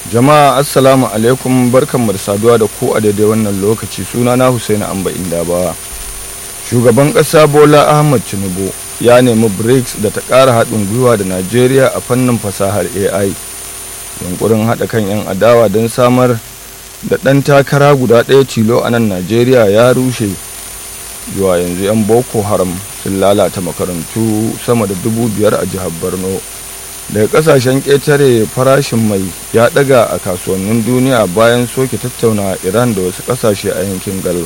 jama'a assalamu alaikum barkanmu da saduwa da ku a daidai wannan lokaci suna na husaini amba indabawa shugaban ƙasa bola ahmad tinubu ya nemi brics da ta ƙara haɗin gwiwa da najeriya a fannin fasahar ai yunkurin haɗa kan 'yan adawa don samar da ɗan takara guda ɗaya tilo a nan najeriya ya rushe zuwa yanzu 'yan boko haram sun lalata makarantu sama da dubu biyar a jihar borno daga kasashen ƙetare farashin mai ya ɗaga a kasuwannin duniya bayan soke tattauna iran da wasu ƙasashe a yankin gulf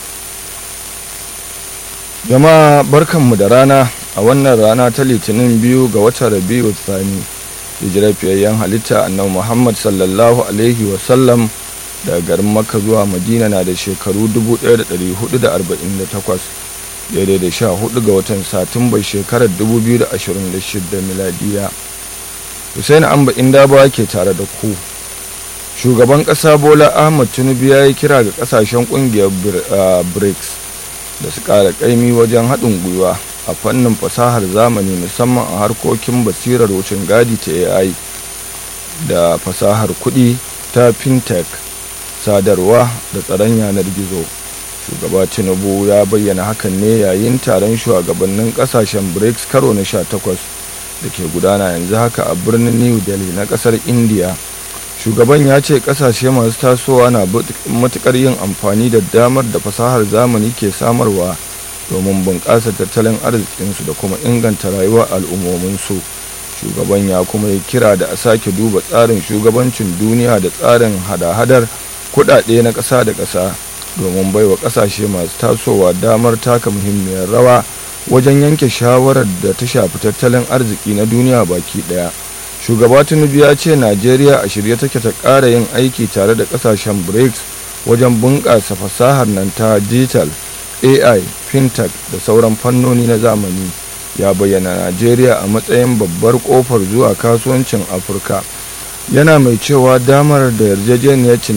jama'a barkanmu da rana a wannan rana ta litinin biyu ga watan rabiu tsani hijirar fiyayyen halitta annabi muhammad sallallahu alaihi wasallam daga garin makka zuwa madina na da shekaru 1448 daidai da sha hudu ga watan satumbar shekarar 2026 miladiya Hussein Amba Indaba ke tare da ku. Shugaban ƙasa Bola Ahmad Tinubu ya yi kira ga ƙasashen ƙungiyar BRICS da su ƙara ƙaimi wajen haɗin gwiwa a fannin fasahar zamani musamman a harkokin basirar wucin gadi ta AI da fasahar kuɗi ta fintech sadarwa da tsaron yanar gizo. Shugaba Tinubu ya bayyana hakan ne yayin taron shugabannin ƙasashen BRICS karo na 18. da ke gudana yanzu haka a birnin new delhi na kasar india shugaban ya ce kasashe masu tasowa na matukar yin amfani da damar da fasahar zamani ke samarwa domin bunƙasa tattalin arzikinsu da kuma inganta rayuwar al'ummominsu shugaban ya kuma yi kira da a sake duba tsarin shugabancin duniya da tsarin hada-hadar kuɗaɗe na ƙasa da ƙasa domin baiwa ƙasashe masu tasowa damar taka muhimmiyar rawa wajen yanke shawarar da ta shafi tattalin arziki na duniya baki daya shugaba tinubu ya ce najeriya a shirye take ta ƙara yin aiki tare da ƙasashen brics wajen bunƙasa fasahar nan ta digital ai fintech da sauran fannoni na zamani ya bayyana najeriya a matsayin babbar ƙofar zuwa kasuwancin afirka yana mai cewa damar da yarjejeniyar